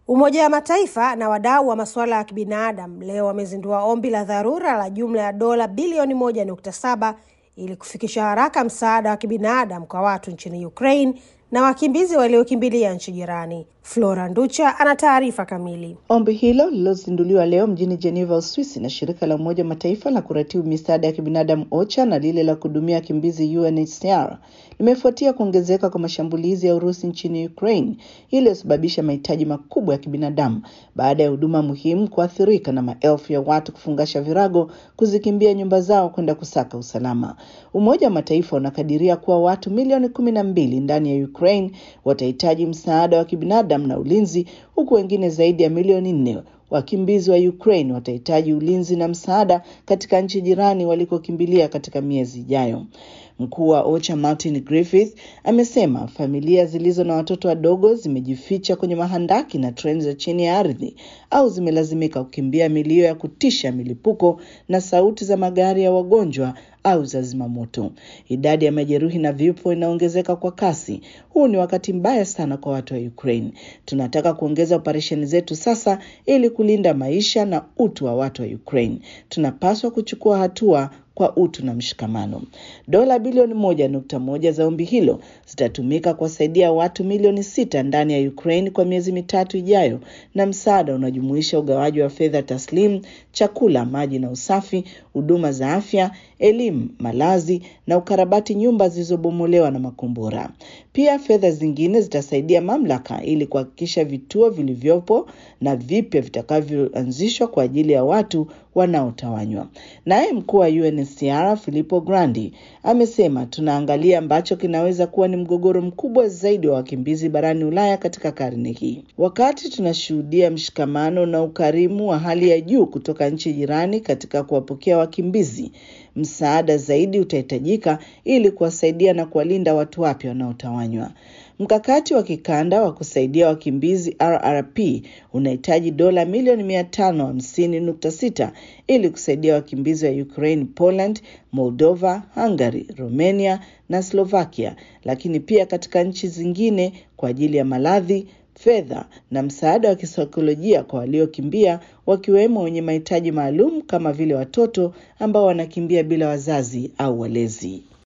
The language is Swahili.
Umoja wa Mataifa na wadau wa masuala ya kibinadamu leo wamezindua ombi la dharura la jumla ya dola bilioni moja nukta saba ili kufikisha haraka msaada wa kibinadamu kwa watu nchini Ukraine na wakimbizi waliokimbilia nchi jirani. Flora Nducha ana taarifa kamili. Ombi hilo lililozinduliwa leo mjini Geneva, Uswisi na shirika la Umoja wa Mataifa la kuratibu misaada ya kibinadamu OCHA na lile la kuhudumia wakimbizi UNHCR limefuatia kuongezeka kwa mashambulizi ya Urusi nchini Ukraine iliyosababisha mahitaji makubwa ya kibinadamu baada ya huduma muhimu kuathirika na maelfu ya watu kufungasha virago kuzikimbia nyumba zao kwenda kusaka usalama. Umoja wa Mataifa unakadiria kuwa watu milioni kumi na mbili ndani ya Ukraine watahitaji msaada wa kibinadamu na ulinzi, huku wengine zaidi ya milioni nne wakimbizi wa Ukraine watahitaji ulinzi na msaada katika nchi jirani walikokimbilia katika miezi ijayo. Mkuu wa OCHA Martin Griffith amesema familia zilizo na watoto wadogo zimejificha kwenye mahandaki na treni za chini ya ardhi au zimelazimika kukimbia milio ya kutisha milipuko na sauti za magari ya wagonjwa au za zimamoto. Idadi ya majeruhi na vifo inaongezeka kwa kasi. Huu ni wakati mbaya sana kwa watu wa Ukraine. Tunataka kuongeza operesheni zetu sasa ili kulinda maisha na utu wa watu wa Ukraine. Tunapaswa kuchukua hatua kwa utu na mshikamano. Dola bilioni moja nukta moja za ombi hilo zitatumika kuwasaidia watu milioni sita ndani ya Ukraine kwa miezi mitatu ijayo, na msaada unajumuisha ugawaji wa fedha taslimu, chakula, maji na usafi, huduma za afya, elimu, malazi na ukarabati nyumba zilizobomolewa na makombora. Pia fedha zingine zitasaidia mamlaka ili kuhakikisha vituo vilivyopo na vipya vitakavyoanzishwa kwa ajili ya watu wanaotawanywa. Naye mkuu wa UNHCR Filippo Grandi amesema tunaangalia ambacho kinaweza kuwa ni mgogoro mkubwa zaidi wa wakimbizi barani Ulaya katika karne hii. Wakati tunashuhudia mshikamano na ukarimu wa hali ya juu kutoka nchi jirani katika kuwapokea wakimbizi, msaada zaidi utahitajika ili kuwasaidia na kuwalinda watu wapya wanaotawanywa. Mkakati wa kikanda wa kusaidia wakimbizi RRP unahitaji dola milioni mia tano hamsini nukta sita ili kusaidia wakimbizi wa Ukraine, Poland, Moldova, Hungary, Romania na Slovakia, lakini pia katika nchi zingine kwa ajili ya maradhi, fedha na msaada wa kisaikolojia kwa waliokimbia, wakiwemo wenye mahitaji maalum kama vile watoto ambao wanakimbia bila wazazi au walezi.